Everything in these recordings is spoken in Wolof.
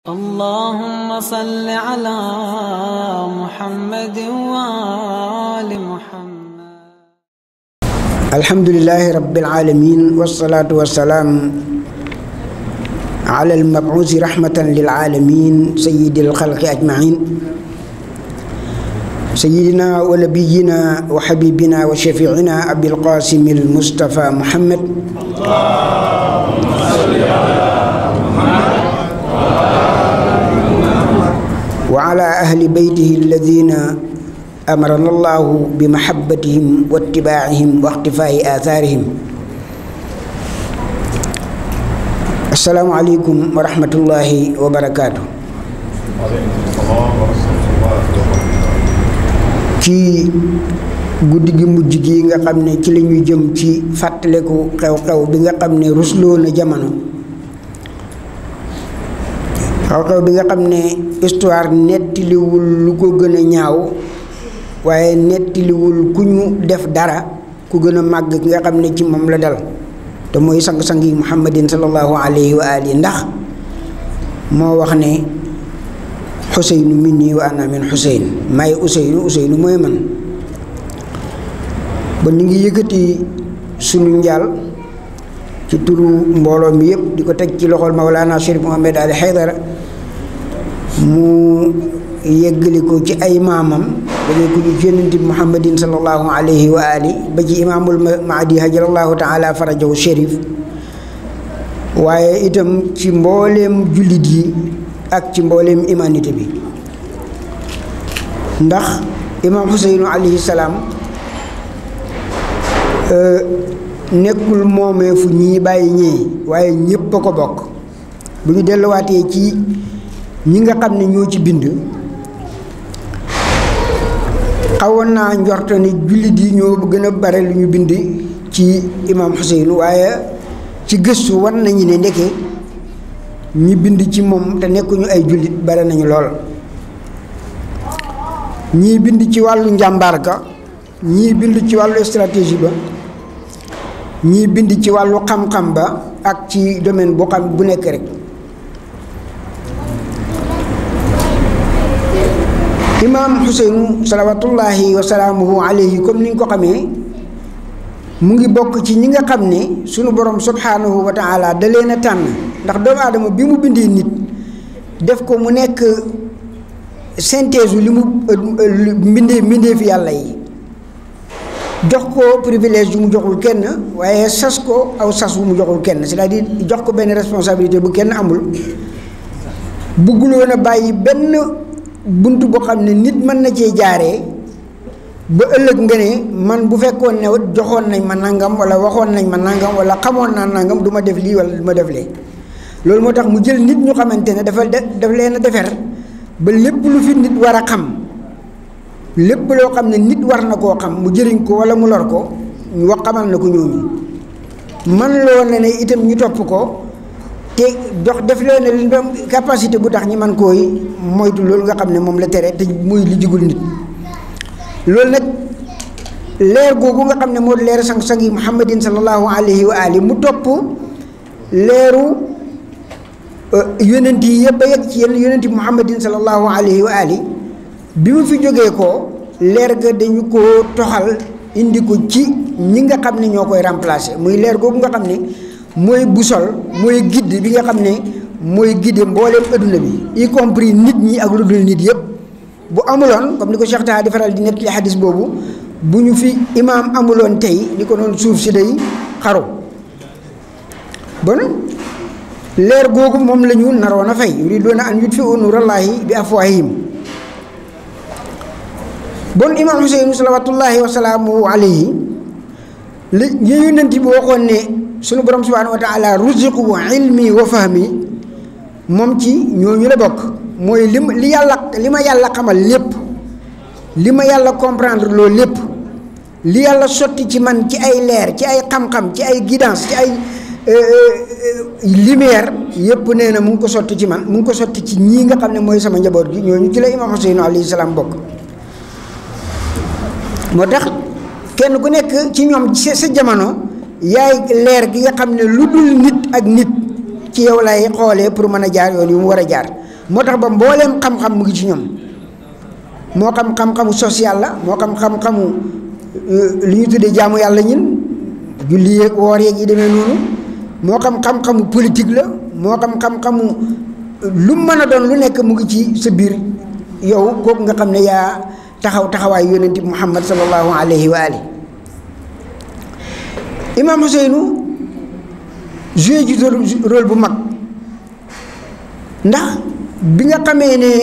اللهم صل على محمد وآل محمد الحمد لله رب العالمين والصلاة والسلام على المبعوث رحمة للعالمين سيد الخلق أجمعين سيدنا ونبينا وحبيبنا وشفيعنا أبي القاسم المصطفى محمد وعلى أهل بيته الذين أمرنا الله بمحبتهم واتباعهم واختفاء آثارهم السلام عليكم ورحمة الله وبركاته ci guddi gi mujj gi nga xam ne ci la ñuy jëm ci fàttaliku xew-xew bi nga xam ne rusloo na jamono xew-xew bi nga xam ne histoire nettaliwul lu ko gën a ñaaw waaye nettaliwul ku ñu def dara ku gën a màgg ki nga xam ne ci moom la dal te mooy sang-sang yi muhammadin sallallahu alayhi wa alihi ndax moo wax ne xuseynu minni wa ana min xuseyn may useynu useynu mooy man ba ñu ngi yëkkati sunu njaal ci turu mbooloo mi yëpp di ko teg ci loxol Mawlana Chérif Mohamed Ali Haydara mu yeggali ko ci ay maamam dalee ko ci yonent bi Muhammadin sallallahu alayhi wa ali ba ci imaamul Mahdi hajarallahu taala farajahu Chérif waaye itam ci mbooleem jullit yi ak ci mbooleem humanité bi ndax imaam Xuseynu alayhi salaam nekkul moomee fu ñii bàyyi ñee waaye ñépp a ko bokk bu ñu delluwaatee ci ñi nga xam ne ñoo ci bind xawoon naa njorto ni jullit yi ñoo gën a bare lu ñu bind ci imaam Xuseynu waaye ci gëstu wan nañu ne ndeke ñi bind ci moom te nekkuñu ay jullit bare nañu lool ñii bind ci wàllu njàmbaar ga ñii bind ci wàllu stratégie ba ñii bind ci wàllu xam-xam ba ak ci domaine bu xam bu nekk rek imaam Xuseynu salawatullahi wa salaamuhu alayhi comme ni ñu ko xamee mu ngi bokk ci ñi nga xam ne sunu borom subhanahu wa taala da leen a tànn ndax doomu aadama bi mu bindee nit def ko mu nekk synthèse li mu mbindee mbindee fi yàlla yi jox ko privilège yu mu joxul kenn waaye sas ko aw sas wu mu joxul kenn c'est-à-dire jox ko benn responsabilité bu kenn amul bugguloon a bàyyi benn bunt boo xam ne nit mën na cee jaaree ba ëllëg nga ne man bu fekkoon ne joxoon nañ ma nangam wala waxoon nañ ma nangam wala xamoon naa nangam du ma def lii wala du ma def lee loolu moo tax mu jël nit ñu xamante ne dafa daf leen a defer ba lépp lu fi nit war a xam lépp loo xam ne nit war na koo xam mu jëriñ ko wala mu lor ko ñu wax xamal na ko ñooñu man loo ne ne itam ñu topp ko te dox def leen ne li capacité bu tax ñi man koy moytu loolu nga xam ne moom la tere te muy li jigul nit loolu nag leer googu nga xam ne moo leer sang-sang yi muhammadin sallallahu alayhi wa ali mu topp leeru yonent yi yëpp a yegg ci yenn yonent yi muhammadin sallallahu alayhi wa ali bi mu fi jógee ko leer ga dañu ko toxal indi ko ci ñi nga xam ne ñoo koy remplacer muy leer googu nga xam ne mooy busol mooy guide bi nga xam ne mooy guide mbooleem adduna bi y compris nit ñi ak lu dul nit yëpp bu amuloon comme ni ko Cheikh Taha di faral di nekk li xadis boobu bu ñu fi imaam amuloon tey ni ko noonu suuf si day xaru bon leer googu moom la ñu naroon a fay yuriduuna an yutfiu nuurallaahi bi afwaahihim bon imaam Xuseynu salawatullahi wa salaamuhu alayhi li ñu yonent bi waxoon ne sunu borom subhaanahu wa taala ruziqu ilmi wa fahmi moom ci ñooñu la bokk mooy li li yàlla li ma yàlla xamal lépp li ma yàlla comprendre loolu lépp li yàlla sotti ci man ci ay leer ci ay xam-xam ci ay guidance ci ay lumière yépp nee na mu ngi ko sotti ci man mu ngi ko sotti ci ñii nga xam ne mooy sama njaboot gi ñooñu ci la imaam Xuseynu alayhi salaam bokk moo tax kenn ku nekk ci ñoom sa sa jamono yaay leer gi nga xam ne lu dul nit ak nit ci yow lay xoolee pour mën a jaar yoon yu mu war a jaar moo tax ba mbooleem xam-xam mu ngi ci ñoom moo xam xam-xamu social la moo xam xam-xamu li ñu tuddee jaamu yàlla ñin julli yeeg woor yeeg yi demee noonu moo xam xam-xamu politique la moo xam xam-xamu lu mën a doon lu nekk mu ngi ci sa biir yow kooku nga xam ne yaa taxaw taxawaay yonent bi muhammad sallallahu alayhi wa ali imaam Ousseynou joué ji rôle bu mag ndax bi nga xamee ne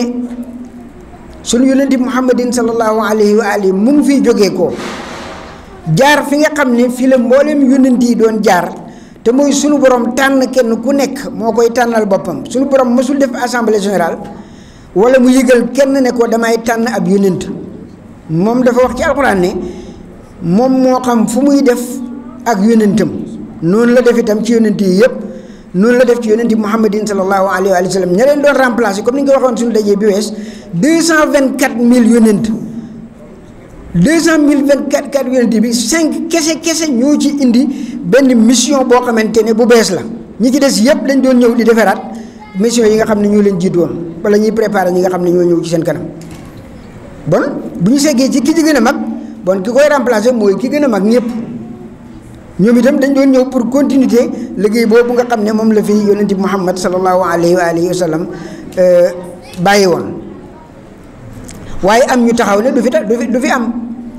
sunu yonent bi muhammadin sallallahu alayhi wa ali mu ngi fiy jógee ko jaar fi nga xam ne fi la mboolem yonent yi doon jaar te mooy sunu borom tànn kenn ku nekk moo koy tànnal boppam sunu borom mësul def assemblée générale wala mu yëgal kenn ne ko damay tànn ab yonent moom dafa wax ci alxuraan ne moom moo xam fu muy def ak yonentam noonu la def itam ci yonent yi yëpp noonu la def ci yonent yi muhammadin sallallahu alayhi wa sallam ña leen doon remplacer comme ni nga ko waxoon suñu dajee bi wees deux cent vingt quatre mille yonent deux cent mille vingt quatre quatre yonent bi cinq kese kese ñoo ci indi benn mission boo xamante ne bu bees la ñi ci des yëpp dañ doon ñëw di defaraat mission yi nga xam ne ñoo leen jiitu woon wala ñuy préparer ñi nga xam ne ñoo ñëw ci seen kanam bon bu ñu seggee ci ki ci gën a mag bon ki koy remplacer mooy ki gën a mag ñëpp ñoom itam dañ doon ñëw pour continuité liggéey boobu nga xam ne moom la fi yonent bi Muhammad sallallahu alayhi wa alihi wa sallam bàyyi woon waaye am ñu taxaw ne du fi du fi du fi am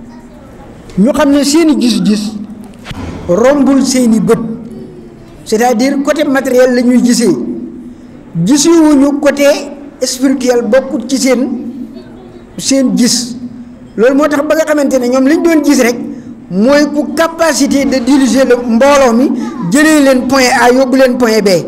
ñu xam ne seeni gis-gis rombul seeni bët c'est-à-dire côté matériel la ñuy gisee gisuwuñu côté spirituel bokkut ci seen seen gis loolu moo tax ba nga xamante ne ñoom lañ doon gis rek mooy ku capacité de diriger le mbooloo mi jëlee leen point A yóbbu leen point B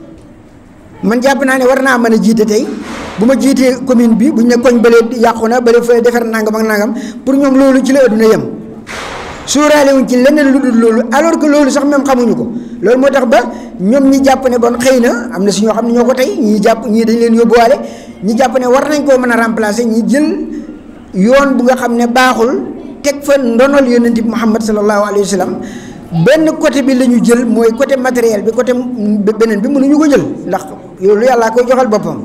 man jàpp naa ne war naa mën a jiite tey bu ma jiitee commune bi buñ ne koñ bële yàqu na bële fa defar nangam ak nangam pour ñoom loolu ci la adduna yem suuraale wuñ ci leneen lu dul loolu alors que loolu sax même xamuñu ko loolu moo tax ba ñoom ñi jàpp ne bon xëy na am na si ñoo xam ne ñoo ko tey ñi jàpp ñii dañ leen yóbbuwaale ñi jàpp ne war nañ koo mën a remplacer ñi jël yoon bu nga xam ne baaxul teg fa ndonol yonent bi Muhammad sallallahu alayhi wa sallam benn côté bi la ñu jël mooy côté matériel bi côté beneen bi mënuñu ko jël ndax loolu yàllaa koy joxal boppam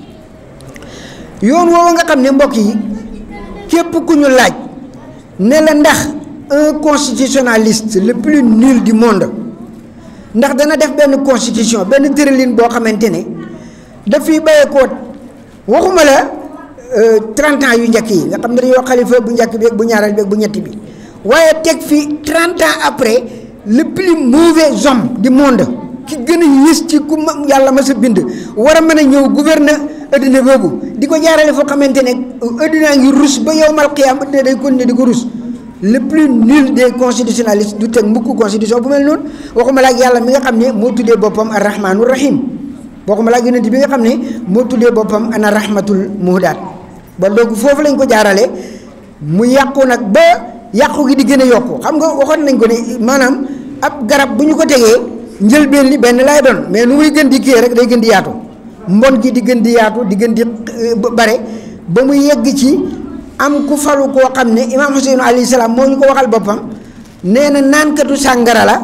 yoon woowu nga xam ne mbokk yi képp ku ñu laaj ne la ndax un constitutionnaliste le plus nul du monde ndax dana def benn constitution benn tëralin boo xamante ne daf fiy bàyyeekoo waxuma la trente ans yu njëkk yi nga xam ne dañoo xalifa bu njëkk bi ak bu ñaareel bi ak bu ñetti bi waaye teg fi trente ans après le plus mauvais homme du monde ki gën a yées ci ku yàlla ma sa bind war a mën a ñëw gouverneur adduna boobu di ko jaarale foo xamante ne addunaa ngi rus ba yow mal xiyaam adduna day continuer di ko rus le plus nul des constitutionnalistes du teg mukk constitution bu mel noonu waxuma la ak yàlla mi nga xam ne moo tuddee boppam arrahmanu rahim waxuma la ak yonent bi nga xam ne moo tuddee boppam ana rahmatul muhdaat ba donc foofu lañ ko jaarale mu yàqu nag ba yàqu gi di gën a yokku xam nga waxoon nañ ko ne maanaam ab garab bu ñu ko tegee njëlbeen li benn lay doon mais nu muy gën di kii rek day gën di yaatu mbon gi di gën di yaatu di gën di bare ba mu yegg ci am ku falu koo xam ne imaam Hussein alayhi salaam moo ñu ko waxal boppam nee na naankatu sàngara la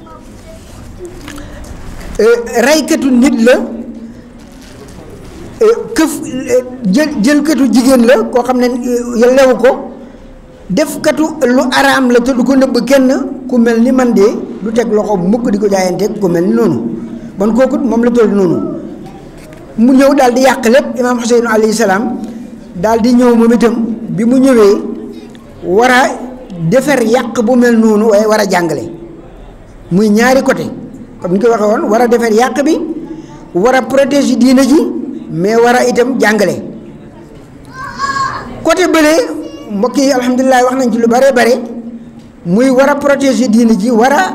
reykatu nit la këf jël jëlkatu jigéen la koo xam ne yellewu ko defkatu lu araam la te du ko nëbb kenn ku mel ni man de du teg loxo mukk di ko jaayanteeg ku mel ni noonu bon kooku moom la toll noonu mu ñëw daal di yàq lépp imaam Hussein alayhi salaam daal di ñëw moom itam bi mu ñëwee war a defar yàq bu mel noonu waaye war a jàngale muy ñaari côté comme ni ko waxee woon war a defar yàq bi war a protéger diina ji mais war a itam jàngale côté bële mbokk yi alhamdulilah wax nañ ci lu bare bare muy war a protéger diina ji war a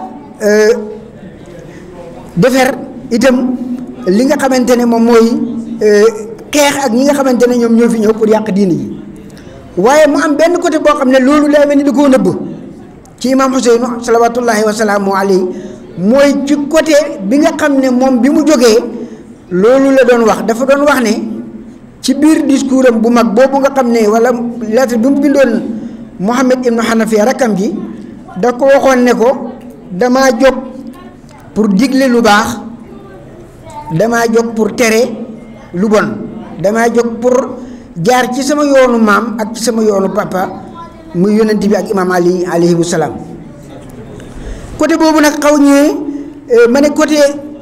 defar itam li nga xamante ne moom mooy xeex ak ñi nga xamante ne ñoom ñoo fi ñëw pour yàq diina ji waaye mu am benn côté boo xam ne loolu daa mel ni da koo nëbb ci imaam Xuseynu salawatullahi wa salaamu alayhi mooy ci côté bi nga xam ne moom bi mu jógee loolu la doon wax dafa doon wax ne ci biir discours am bu mag boobu nga xam ne wala lettre bi mu bindoon Muhammad ibnu Hanafiya rakkam ji da ko waxoon ne ko damaa jóg pour digle lu baax damaa jóg pour tere lu bon damaa jóg pour jaar ci sama yoonu maam ak ci sama yoonu papa muy yonent bi ak imaam ali alayhi salaam côté boobu nag xaw ñëwee ma ne côté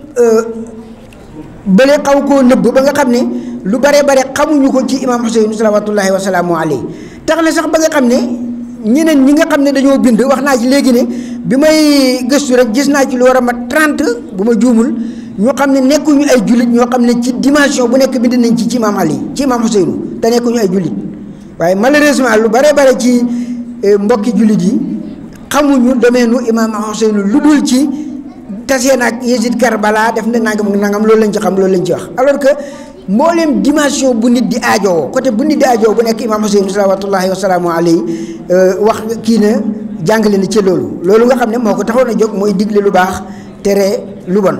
bële xaw koo nëbb ba nga xam ne lu bare bare xamuñu ko ci imaam Xuseyn salawatullahi wa salaamu alayhi tax na sax ba nga xam ne ñeneen ñi nga xam ne dañoo bind wax naa ci léegi ne bi may gëstu rek gis naa ci lu war a mat 30 bu ma juumul ñoo xam ne nekkuñu ay jullit ñoo xam ne ci dimension bu nekk bind nañ ci ci imaam Ali ci imaam Xuseynu te nekkuñu ay jullit waaye malheureusement lu bare bare ci mbokki jullit yi xamuñu domeenu imaam Xuseynu lu dul ci tasee naag Yezid Karbala def na nangam nangam loolu lañ ci xam loolu lañ ci wax alors que mbooleem dimension bu nit di aajowoo côté bu nit di aajowoo bu nekk imaam Xuseynu salawatullahi wa salaamu alayhi wax kii na jàngale na ci loolu loolu nga xam ne moo ko taxoon a jóg mooy digle lu baax tere lu bon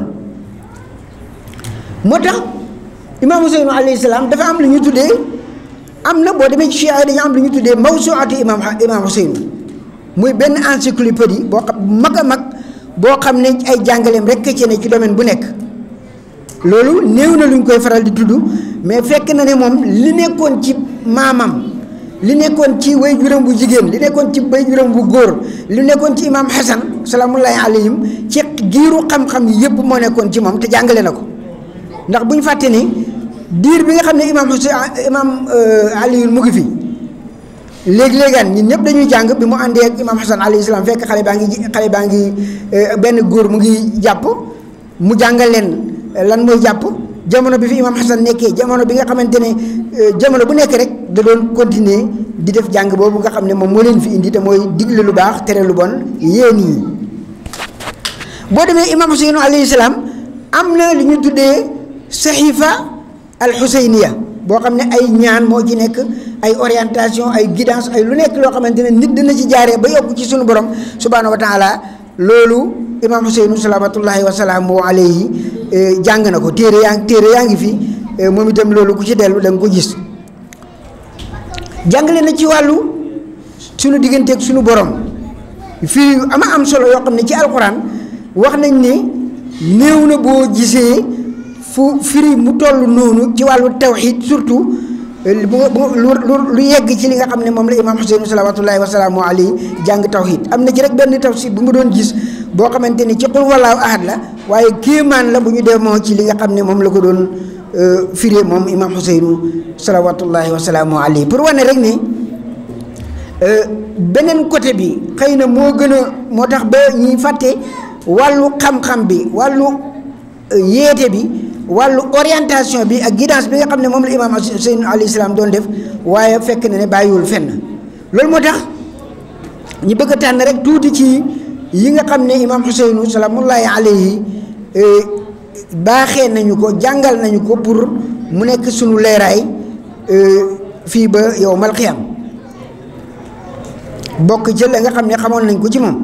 moo tax imaam Huseynu alayhi salaam dafa am lu ñu tuddee am na boo demee ci Chia dañu am lu ñu tuddee mawsuatu imaam imaam Huseynu muy benn encyclopédie boo xam mag a mag boo xam ne ay jàngaleem rek ci ne ci domaine bu nekk loolu néew na lu ñu koy faral di tudd mais fekk na ne moom li nekkoon ci maamam li nekkoon ci way juróom bu jigéen li nekkoon ci way juróom bu góor li nekkoon ci imaam Xasan salaamullahi alayhim ci giiru xam-xam yi yëpp moo nekkoon ci moom te jàngale na ko ndax bu ñu fàtte ni diir bi nga xam ne imaam Xuseen imaam Aliyun mu ngi fi léegi-léegaan ñun ñëpp dañuy jàng bi mu àndee ak imaam Xasan alayhi salaam fekk xale baa ngi xale baa ngi benn góor mu ngi jàpp mu jàngal leen lan mooy jàpp jamono bi fi imaam Xasan nekkee jamono bi nga xamante ne jamono bu nekk rek da doon continuer di def jàng boobu nga xam ne moom moo leen fi indi te mooy digle lu baax tere lu bon yéen yi boo demee imaam Xuseynu alayhi salaam am na li ñu tuddee saxiifa al xuseyniya boo xam ne ay ñaan moo ci nekk ay orientation ay guidance ay lu nekk loo xamante ne nit dina ci jaaree ba yokk ci sunu borom subhaanahu wa taala loolu imaam Xuseynu salawaatullahi wa salaamu alayhi jàng na ko téere yaa téere yaa ngi fi moom itam loolu ku ci dellu da nga ko gis jàngale na ci wàllu sunu digganteeg sunu borom fii ama am solo yoo xam ne ci alxuraan wax nañ ne néew na boo gisee fu firi mu toll noonu ci wàllu tawxiid surtout bu lu lu yegg ci li nga xam ne moom la imaam Xuseynu salawaatullahi wa salaamu alayhi jàng tawxiid am na ci rek benn tafsir bu mu doon gis boo xamante ni ci qul wallaahu ahad la waaye kéemaan la bu ñu demoo ci li nga xam ne moom la ko doon firee moom imaam Xuseynu salawaatullahi wa salaamu alayhi pour wane rek ne beneen côté bi xëy na moo gën a moo tax ba ñuy fàtte wàllu xam-xam bi wàllu yeete bi wàllu orientation bi ak guidance bi nga xam ne moom la imaam Xuseynu alayhi salaam doon def waaye fekk na ne bàyyiwul fenn loolu moo tax ñu bëgg a tànn rek tuuti ci yi nga xam ne imaam Xuseynu salaamullahi alayhi baaxee nañu ko jàngal nañu ko pour mu nekk sunu leeraay fii ba yawmal qiyaam bokk ci la nga xam ne xamoon nañ ko ci moom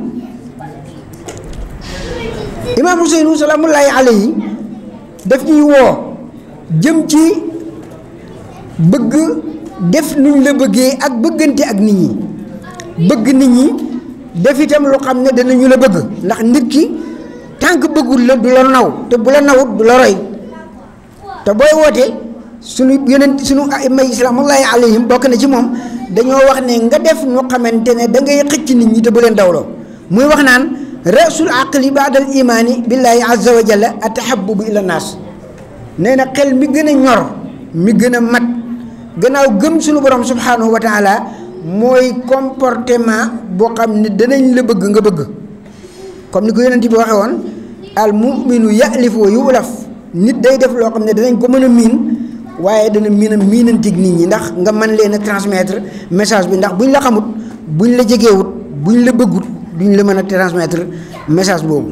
imaam Xuseynu salaamullahi alayhi daf ñuy woo jëm ci bëgg def nuñ la bëggee ak bëggante ak nit ñi bëgg nit ñi def itam lu xam ne danañu la bëgg ndax nit ki tant que bëggul la du la naw te bu la nawut du la roy te booy wootee suñu yonent suñu aima islaamullahi alayhim bokk na ci moom dañoo wax ne nga def nu xamante ne da ngay xëcc nit ñi te bu leen dawloo muy wax naan rasul aqli baadal imaani billahi azza wa jalla atahabubu ila naas nee na xel mi gën a ñor mi gën a mat gannaaw gëm suñu borom subhanahu wa taala mooy comportement boo xam ne danañ la bëgg nga bëgg comme ni ko yonent bi waxee woon al muminu yalifu wa yulaf nit day def loo xam ne danañ ko mën a miin waaye dana miin a miinantig nit ñi ndax nga mën leen a transmettre message bi ndax buñ la xamut buñ la jegeewut buñ la bëggut duñ la mën a transmettre message boobu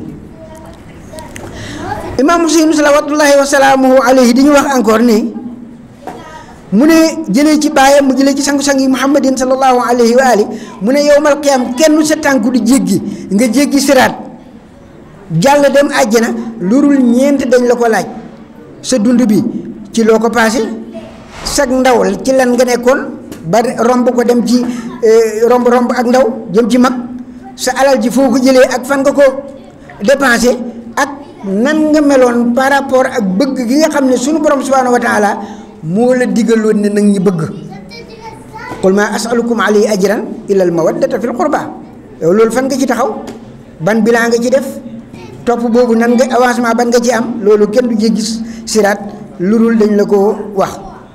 imaam Huseynu salawatullahi wa salaamuhu alayhi di ñu wax encore ne mu ne jëlee ci baayam mu jëlee ci sangu-sang yi muhammadin sallallahu alayhi wa ali mu ne yowmal qiyaam kenn sa tànku di jéggi nga jéggi siraat jàll dem àjjana lu dul ñeent dañ la ko laaj sa dund bi ci loo ko paase sag ndaw ci lan nga nekkoon ba romb ko dem ci romb romb ak ndaw jëm ci mag sa alal ji foo ko jëlee ak fan nga ko dépensé ak nan nga meloon par rapport ak bëgg gi nga xam ne sunu borom subhanahu wa taala moo la digaloon ne nag ñi bëgg qul ma asalukum alayhi ajran illa al mawaddata fil qurba yow loolu fan nga ci taxaw ban bilan nga ci def topp boobu nan nga avancement ban nga ci am loolu kenn du gis siraat lu dul dañ la ko wax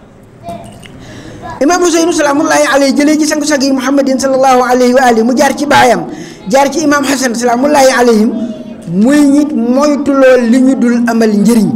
imaam Huseynu salaamullahi alayhi jëlee ci sangu sag yi muhammadin sallallahu alayhi wa alihi mu jaar ci baayam jaar ci imaam Hasan salaamullahi alayhim muy nit moytuloo li ñu dul amal njëriñ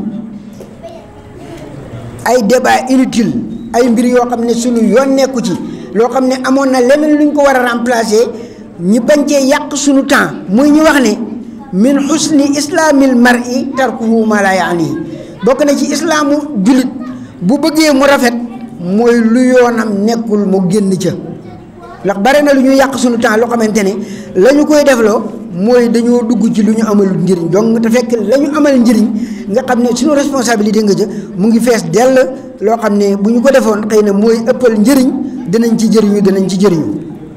ay débat inutile ay mbir yoo xam ne sunu yoon nekku ci loo xam ne amoon na leneen lu ñu ko war a remplacer ñi bañ cee yàq sunu temps muy ñu wax ne min xusni islaamil mar'i tarkuhu ma la yaani bokk na ci islaamu jullit bu bëggee mu rafet mooy lu yoonam nekkul mu génn ca ndax bare na lu ñu yàq sunu temps loo xamante ne la ñu koy defloo mooy dañoo dugg ci lu ñu amalul njëriñ donc te fekk la ñu amal njëriñ nga xam ne suñu responsabilité nga ca mu ngi fees dell loo xam ne bu ñu ko defoon xëy na mooy ëppal njëriñ dinañ ci jëriñu dinañ ci jëriñu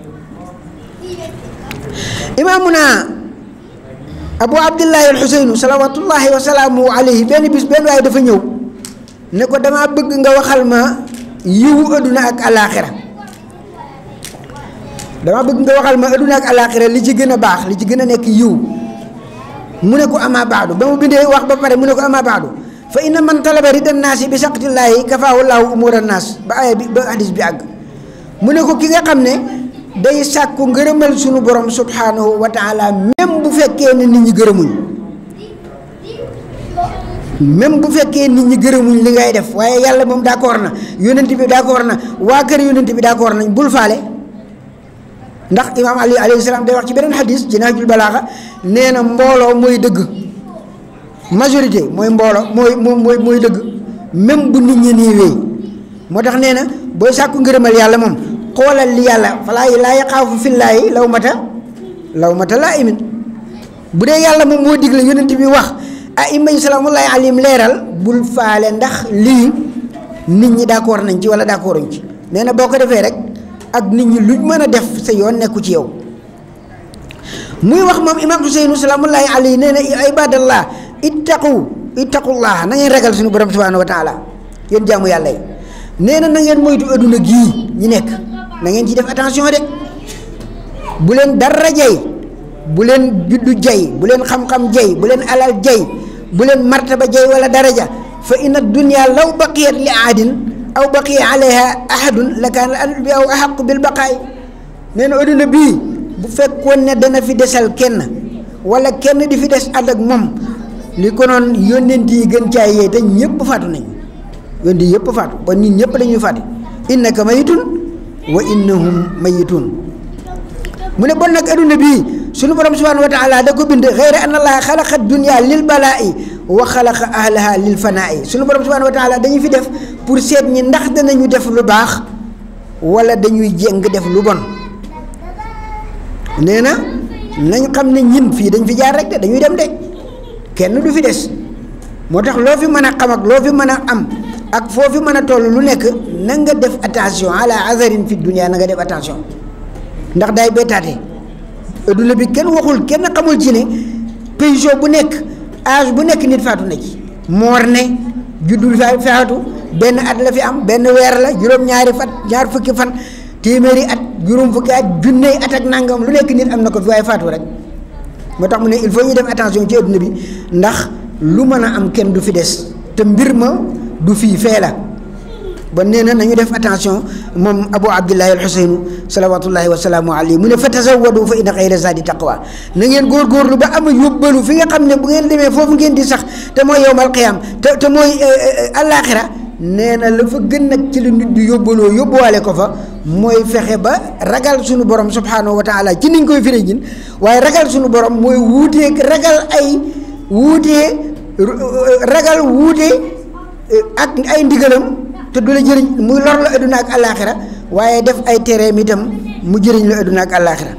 imaamuna abu abdillahi alxuseynu salawatullahi wa salaamu alayhi benn bis benn waaye dafa ñëw ne ko dama bëgg nga waxal ma yiwu adduna ak alaaxira dama bëgg nga waxal ma adduna ak alaaxira li ci gën a baax li ci gën a nekk yiw mu ne ko ama baadu ba mu bindee wax ba pare mu ne ko ama baadu fa inna man talaba rida naasi bi saqtillaahi kafaahu llaahu umura naas ba aaya bi ba hadis bi àgg mu ne ko ki nga xam ne day sàkku ngërëmal sunu borom subhanahu wa taala même bu fekkee ne nit ñi gërëmuñ même bu fekkee nit ñi gërëmuñ li ngay def waaye yàlla moom d'accord na yonent bi d'accord na waa kër yonent bi d'accord nañ bul faale ndax imaam ali alayhi salaam day wax ci beneen xadis ci Nahjul Balaaxa nee na mbooloo mooy dëgg majorité mooy mbooloo mooy mooy mooy dëgg même bu nit ñi néewee moo tax nee na booy sàkku ngërëmal yàlla moom xoolal li yàlla falaa laa yaxaafu fillaahi law mata law mata laa imin bu dee yàlla moom moo digle yonent bi wax ah ima yi salaamullahi alayhim leeral bul faale ndax lii nit ñi d'accord nañ ci wala d'accorduñ ci nee na boo ko defee rek ak nit ñi luñ mën a def sa yoon nekku ci yow muy wax moom imaam Huseynu salaamullahi alayhi nee na ibadallah ittaqu ittaqullah na ngeen ragal suñu borom subhanahu wa taala yéen jaamu yàlla yi nee na na ngeen moytu adduna gii ñi nekk na ngeen ci def attention de bu leen dara jay bu leen juddu jay bu leen xam-xam jay bu leen alal jay bu leen martaba jay wala daraja fa inna dunya law baqiyat li aadin aw baqiya alayha ahadun la kaana al bi aw ahaqu bil baqaay nee na adduna bii bu fekkoon ne dana fi desal kenn wala kenn di fi des ànd ak moom li ko noon yónnent yi gën caay yee te ñëpp faatu nañ yónni yëpp faatu ba nit ñëpp dañuy faatu innaka mayitun wa innahum mayitun mu ne bon nag adduna bii sunu borom subhanahu wa taala da ko bind xeyra an allaha xalaqa dunya lil balaa'i wa xalaqa ahlaha lil fanaa'i sunu borom subhanahu wa taala dañu fi def pour seet ñi ndax danañu def lu baax wala dañuy jéng def lu bon nee na nañ xam ne ñin fii dañ fi jaar rek de dañuy dem de kenn du fi des moo tax loo fi mën a xam ak loo fi mën a am ak foo fi mën a toll lu nekk na nga def attention ala azarin fi dunia na nga def attention ndax day bettaate adduna bi kenn waxul kenn xamul ci ne position bu nekk âge bu nekk nit faatu na ci moor ne juddu fa faatu benn at la fi am benn weer la juróom-ñaari fat ñaar fukki fan téeméeri at juróom fukki at junney at ak nangam lu nekk nit am na ko fi waaye faatu rek moo tax mu ne il faut ñu def attention ci adduna bi ndax lu mën a am kenn du fi des te mbir ma du fii fee la ba nee na nañu def attention moom abu abdillahi alxuseynu salawatullahi wasalaamu alayhi mu ne fa tazawwadu fa inna xayra zaadi taqwa na ngeen góorgóorlu ba am yóbbalu fi nga xam ne bu ngeen demee foofu ngeen di sax te mooy yowmal qiyaam te te mooy àllaaxira nee na la fa gën nag ci la nit di yóbbaloo yóbbuwaale ko fa mooy fexe ba ragal suñu borom subhanahu wa taala ci niñ koy firee ñin waaye ragal suñu borom mooy wuuteeg ragal ay wuutee ragal wuute ak ay ndigalam te du la jëriñ muy lor la adduna ak àllaaxira waaye def ay tereem itam mu jëriñ la adduna ak àllaaxira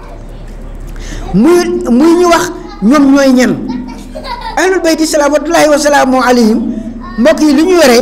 muy muy ñu wax ñoom ñooy ñan ahlul bayti salawaatullaahi wa salaamu alayhim mbokk yi li ñu yore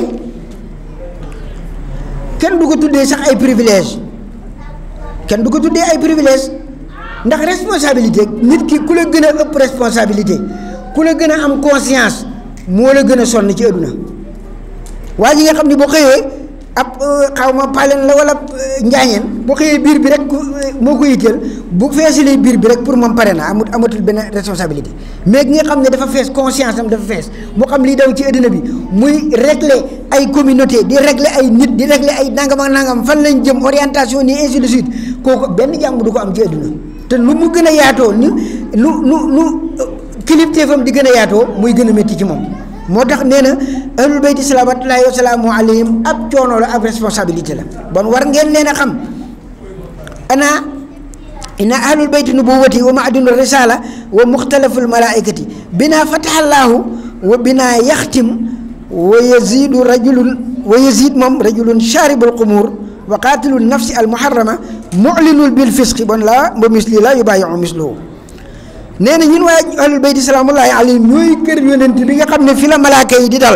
kenn du ko tuddee sax ay privilège kenn du ko tuddee ay privilège ndax responsabilité nit ki ku la gën a ëpp responsabilité ku la gën a am conscience moo la gën a sonn ci adduna waa ji nga xam ne boo xëyee ab xaw ma paleen la wala njaañeen boo xëyee biir bi rek moo ko yitteel bu feesalee biir bi rek pour moom pare na amut amatul benn responsabilité mais ki nga xam ne dafa fees conscience am dafa fees mu xam lii daw ci àddina bi muy régler ay communauté di régler ay nit di régler ay nangam ak nangam fan lañ jëm orientation ni ainsi de suite kooku benn jàmm du ko am ci àdduna te lu mu gën a yaatoo ni lu lu lu kilifteefam di gën a yaatoo muy gën a métti ci moom moo tax nee na ahlul bayti salawaatullaahi wa salaamu alayhim ab coono la ab responsabilité la bon war ngeen leen a xam ana inna ahlul bayti nubuwati wa maadinu risala wa muxtalaful malaikati bina fatahallahu wa bina yaxtim wa yazidu rajulun wa yazid moom rajulun sharibul qumur wa qaatilu nafsi al muharrama mulinul bil fisqi bon la ba misli la yubayiu misluhu nee na ñun waaye ahlul bayti salaamullahi alayhim ñooy kër yonent bi nga xam ne fi la malaaka yi di dal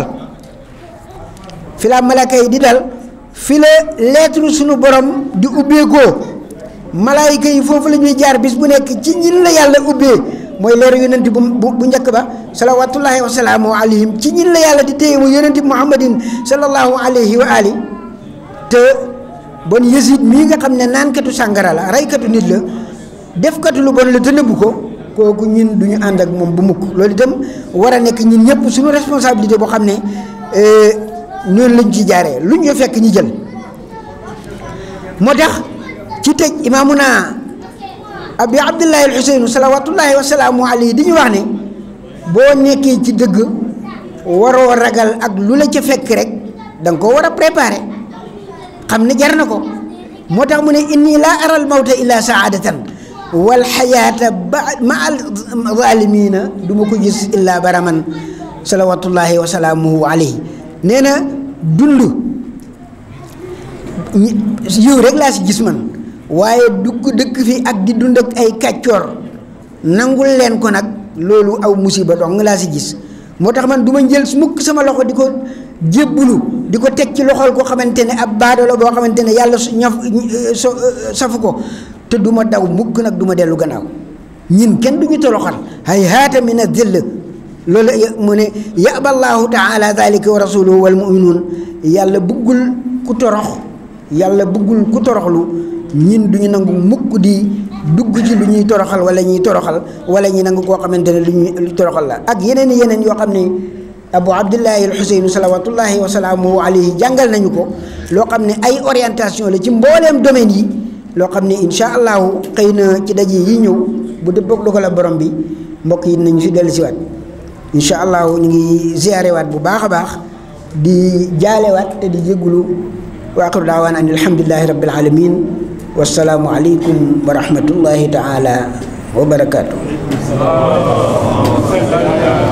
fi la malaaka yi di dal fi la lettre suñu borom di ubbeekoo malaayika yi foofu la ñuy jaar bis bu nekk ci ñin la yàlla ubbee mooy leeru yonent bu bu njëkk ba salawatullahi wa salaamu alayhim ci ñin la yàlla di téye mu yonent muhammadin sallallahu alayhi wa ali te bon yësit mii nga xam ne naankatu sàngara la reykatu nit la defkatu lu bon la te nëbbu ko kooku ñun du ñu ànd ak moom bu mukk loolu itam war a nekk ñun ñëpp suñu responsabilité boo xam ne noonu lañ ci jaaree lu ñu fekk ñi jël moo tax ci tëj imaamuna abi abdullahi alxuseynu salawatullahi wasalaamu alayhi di ñu wax ne boo nekkee ci dëgg waroo ragal ak lu la ca fekk rek da nga koo war a préparer xam ne jar na ko moo tax mu ne inni laa aral mawta illa saadatan wal xayaata ba ma al zaalimiina du ma ko gis illaa baraman salawatullahi wa salaamuhu alayhi nee na dund yiw rek laa si gis man waaye dugg dëkk fi ak di dund ak ay kàccoor nangul leen ko nag loolu aw musiba dong laa si gis moo tax man du ma jël mukk sama loxo di ko jébbulu di ko teg ci loxol koo xamante ne ab baado la boo xamante ne yàlla su ñaf safu ko te du ma daw mukk nag du ma dellu gannaaw ñin kenn du ñu toroxal hay haata min a dill loolu mu ne yaba allahu taala dalika wa rasuluhu wal muminuun yàlla bëggul ku torox yàlla bëggul ku toroxlu ñin du ñu nangu mukk di dugg ci lu ñuy toroxal wala ñuy toroxal wala ñi nangu koo xamante ne lu ñuy toroxal la ak yeneen i yeneen yoo xam ne abu abdullahi alxuseynu salawatullahi wa salaamuhu alayhi jàngal nañu ko loo xam ne ay orientation la ci mbooleem domaine yi loo xam ne incha allahu xëy na ci daje yi ñëw bu dëppoog dogal borom bi mbokk yi nañu si dellu siwaat incha allahu ñu ngi ziyaarewaat bu baax a baax di jaalewaat te di jéggulu wa axiru daawaan an alhamdulilahi rabbil alamin wasalaamu aleykum wa rahmatullahi taala wa barakaatu